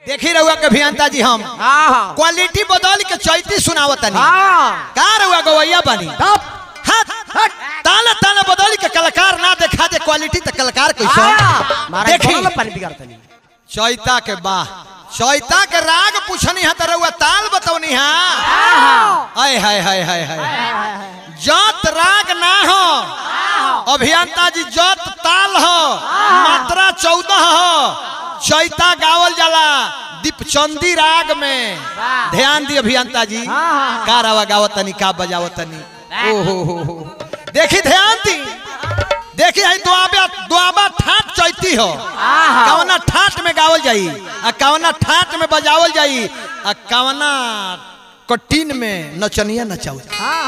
देखी रहुआ के अभियंता जी हम हाँ हाँ क्वालिटी बदल के चैती सुनावतनी हाँ का रहुआ गवैया बनी तब हट हट ताला ताला बदल के कलाकार ना देखा दे क्वालिटी तो कलाकार कैसा हाँ मारा देखी देखी पानी बिगाड़तनी चैता के बाह चैता के राग पूछनी है तो रहुआ ताल बतौनी है हाय हाय हाय हाय हाय जत राग ना हो अभियंता जी जत ताल हो मात्रा चौदह हो चैता गावल जाला दीपचंदी राग में ध्यान दी अभियंता जी का रवा गावतनी का बजावतनी ओ हो हो हो देखी ध्यान दी देखी है दुआबा दुआबा ठाट चैती हो कवना ठाट में गावल जाई आ कवना ठाट में बजावल जाई आ कवना कटीन में नचनिया नचावल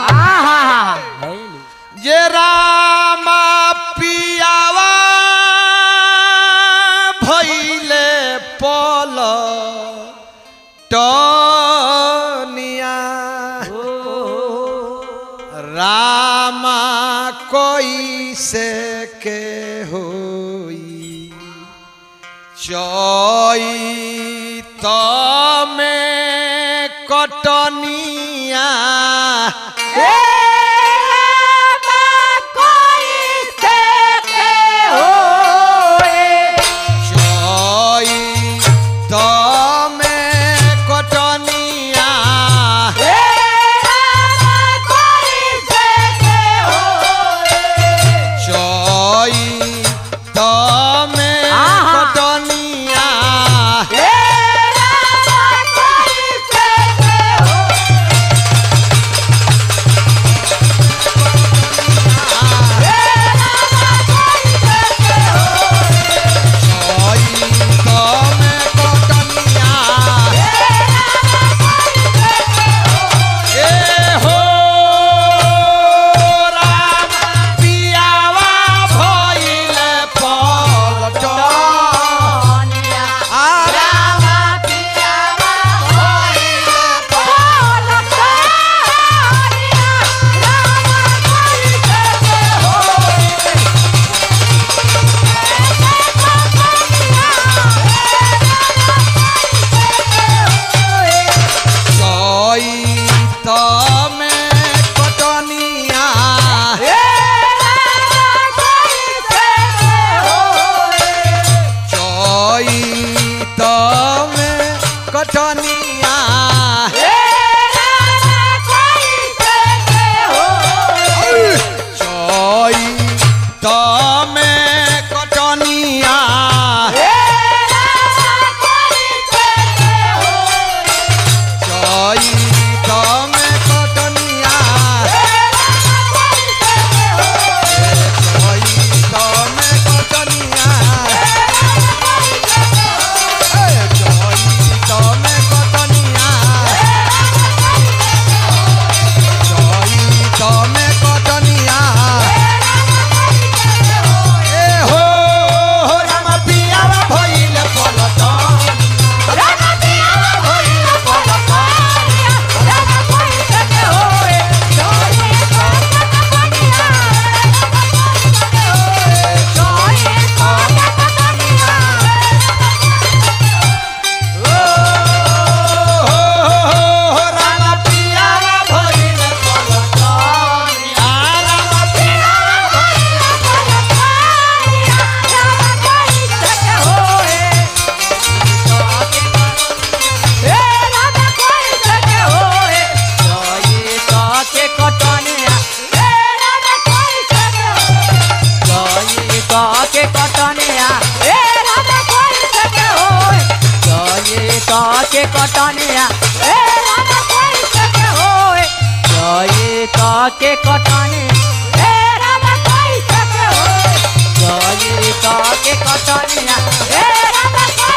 जे रामा पियावा भइले पल टनिया रामा कोई से के होई चैत में कटनिया चैत में कटनिया चैत में कटनिया चैत में कटनिया ए हो राम पियावा भइले पलटन आ राम चैत में कटनिया चैत में कटनिया चैत में कटनिया चैत में कटनिया चैत में कटनिया चैत में कटनिया चैत में कटनिया ए हो हो राम पियावा भइल पलटन के कटनिया के कटनिया के कटनी के कटनिया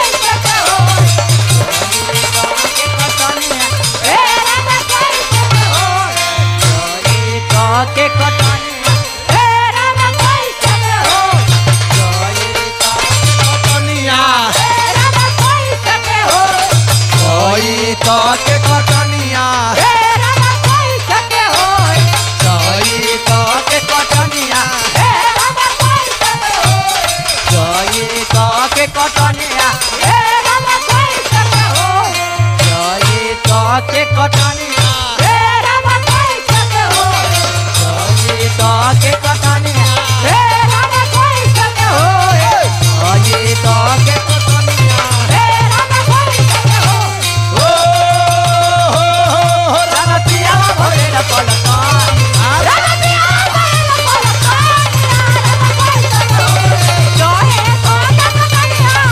के कटनिया के कटनिया के कटनिया के कटनिया के कटनिया हे राम कैसे के हो चैत के कटनिया हे राम कैसे के हो चैत के कटनिया हे राम कैसे के हो रमतिया भइल पलकानी रमतिया भइल पलकानी राम कैसे के हो चैत के कटनिया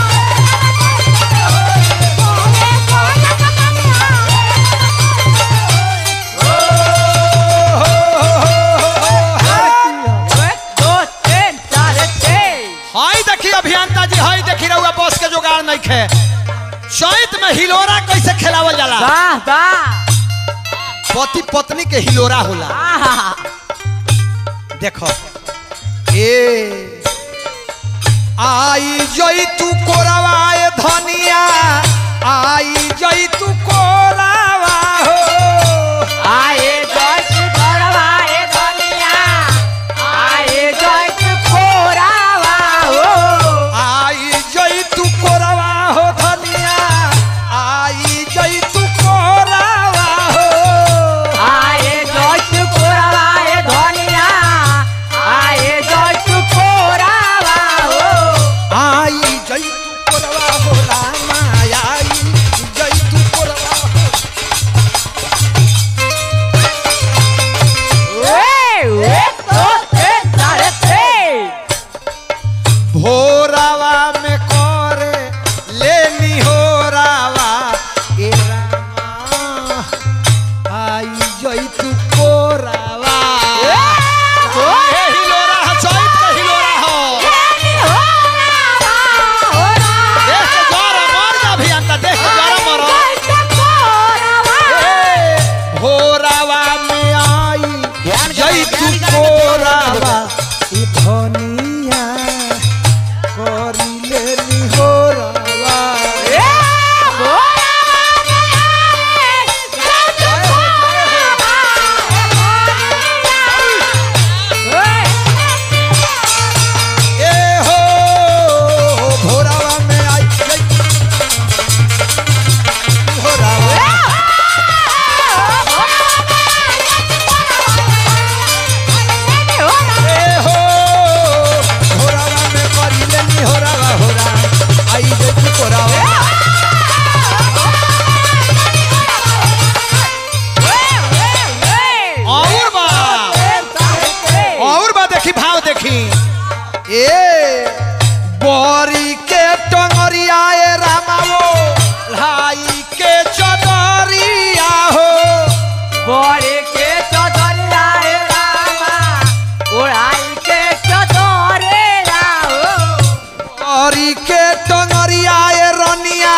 हाय देखी अभियंता जी हाय देखी रहुआ बस के जुगाड़ नहीं खे चैत में हिलोरा कैसे खेलावल जाला पति पत्नी के हिलोरा होला देखो ए आई जई तू कोरावाए धनिया आई जई तू कोरावा हो आए जट घरवाए धनिया आए जट खोरावा हो आई जई तू कोरावा हो धनिया आई जई तू कोरावा हो आए जट खोरावाए धनिया आए जट खोरावा हो आई जई तू कोरावा हो रामा आई जई तू कोरावा हो ए एक दो तीन चार भोरावा में करे लेनी हो रावा ए रामा आई जई तू कोरावा ए हिलोरा ह चैत के हिलोरा हो देख के जरा मर जा भी अंता देख के जरा मर ए भोरावा में आई ध्यान करो, जई तू ध्यान करो, कोरावा ई धनिया करी लेनी हो रावा ए हो भोरावा में आई जई भोरावा ए हो भोरावा में करी लेनी हो रावा हो रावा आई जई तू कोरावा और बा और बा देखी भाव देखी ए बोरी के टंगरिया ए रामावो लाई के चदरिया हो बड़े के चदरिया रे रामा ओढ़ाई के चदरे राओ बोरी के टंगरिया ए रनिया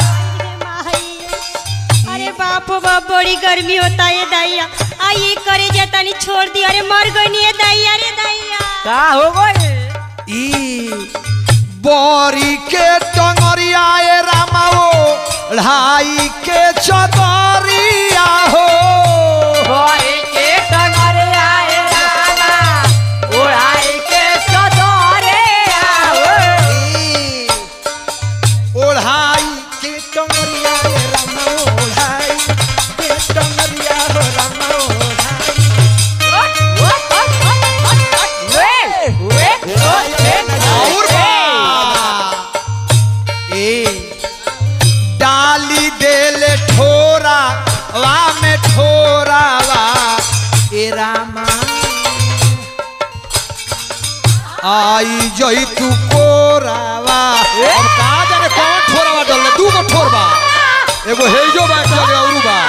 अरे बाप रे बाप बड़ी गर्मी होता है दैया आइए करे जतानी छोड़ दी अरे मर गई नहीं है दैया रे दैया का हो गई ई बोरी के टंगरिया ए रामावो लाई के चदरिया हो बड़े के चदरिया रे रामा ओढ़ाई के चदरे राओ ई ओढ़ाई के टंगरिया रे रामा ओढ़ाई के टंगरिया हो रामा ओढ़ाई और बा ए डाली देले ठोरा वा में ठोरा वा ए रामा आई जई तू कोरावा अब का जाने कौन ठोरावा डलले दू गो ठोरबा एगो हेजो बा एक जगह औरू बा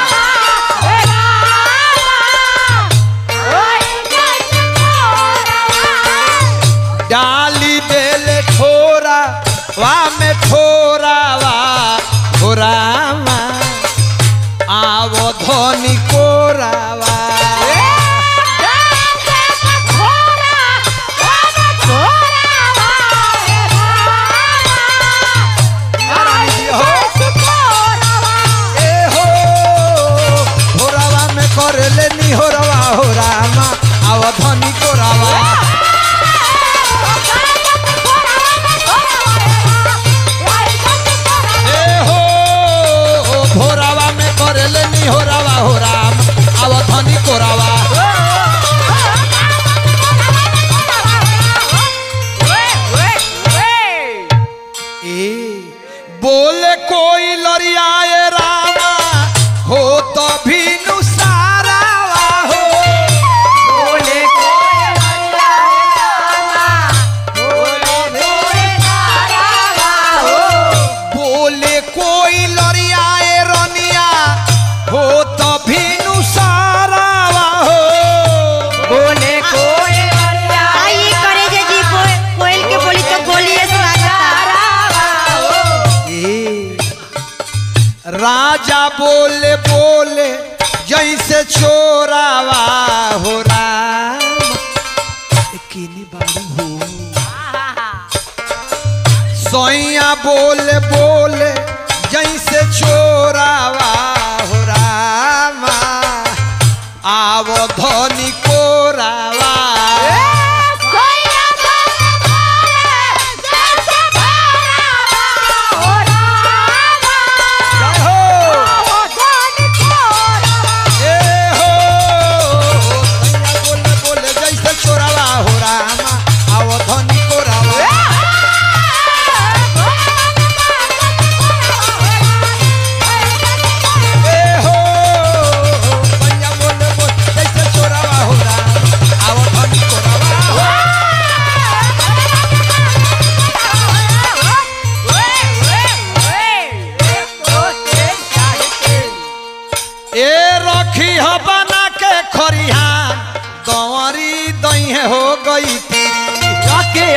डाली देले ठोरा वा में ठोरा वा ठोरावा आवो धनी कोरावा ए हो होरावा में कर लेनी होरावा होरामा आवो धनी कोरावा बोले कोई लरियाए रामा हो तो भी नुसारा हो बोले कोई हल्ला रामा बोले कोई नारावा हो बोले कोई लरियाए रनिया हो तो भी नुसारा हो बोले कोई हल्ला आई करे जे जी को- कोयल के बोली तो बोलिए स्वागत नारावा हो ए, राजा बोले बोले जैसे छोरावा हो राम ए, केने बाड़ू हो सोइया बोले बोले जैसे छोरावा हो रामा आवो धनी कोरावा कोई ना बोले बोले जैसे भरावा हो रामा जय हो वो धन छोरावा ए हो सोइया बोले बोले जैसे छोरावा हो रामा आवो धनी कोरावा ए हो सोइया बोले बोले जैसे छोरावा हो रामा आवो धनी कोरावा हो ए रखी हो बना के खरिहान कंवरी दही हो गई तेरी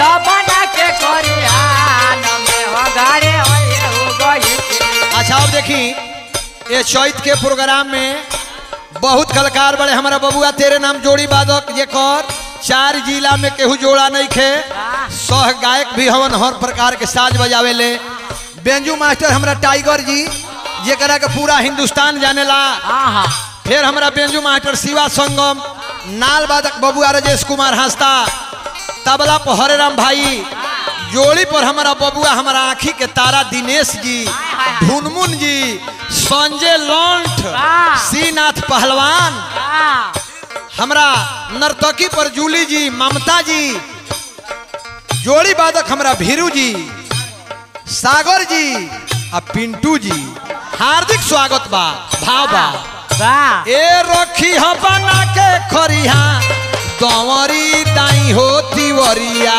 अच्छा अब देखी ये चैत के प्रोग्राम में बहुत कलाकार बड़े हमारा बबुआ तेरे नाम जोड़ी बादक ये कर चार जिला में केहू जोड़ा नहीं खे सह गायक भी हवन हर प्रकार के साज बजावे ले बेंजू मास्टर हमरा टाइगर जी जेकरा के पूरा हिंदुस्तान जानेला फिर हमारा बेंजू मास्टर शिवा संगम नाल बादक बबुआ राजेश कुमार हंसता तबला पर हरे राम भाई जोड़ी पर हमारा बबुआ हमारा आँखी के तारा दिनेश जी ढुनमुन जी संजय लौंठ वाह। श्रीनाथ पहलवान हमरा नर्तकी पर जूली जी ममता जी जोड़ी बादक हमरा भीरू जी सागर जी आ पिंटू जी हार्दिक स्वागत बा भाव बा ए रखी ह बना के खरिहा दंवरी दाई हो तिवरिया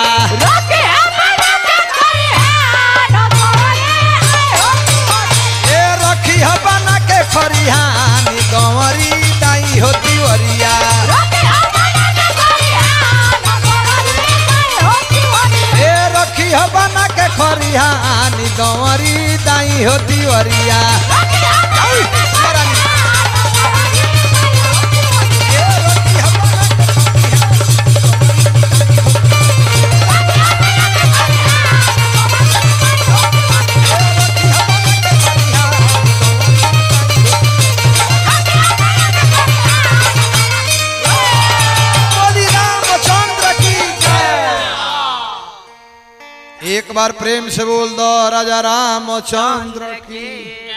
ए रखी ह बना के खरिहा नी दंवरी दाई हो तिवरिया ए रखी ह बना के खरिहा नी दंवरी दाई हो तिवरिया ए रखी ह बना के बोली रामचंद्र की जय। एक बार प्रेम से बोल दो राजा रामचंद्र की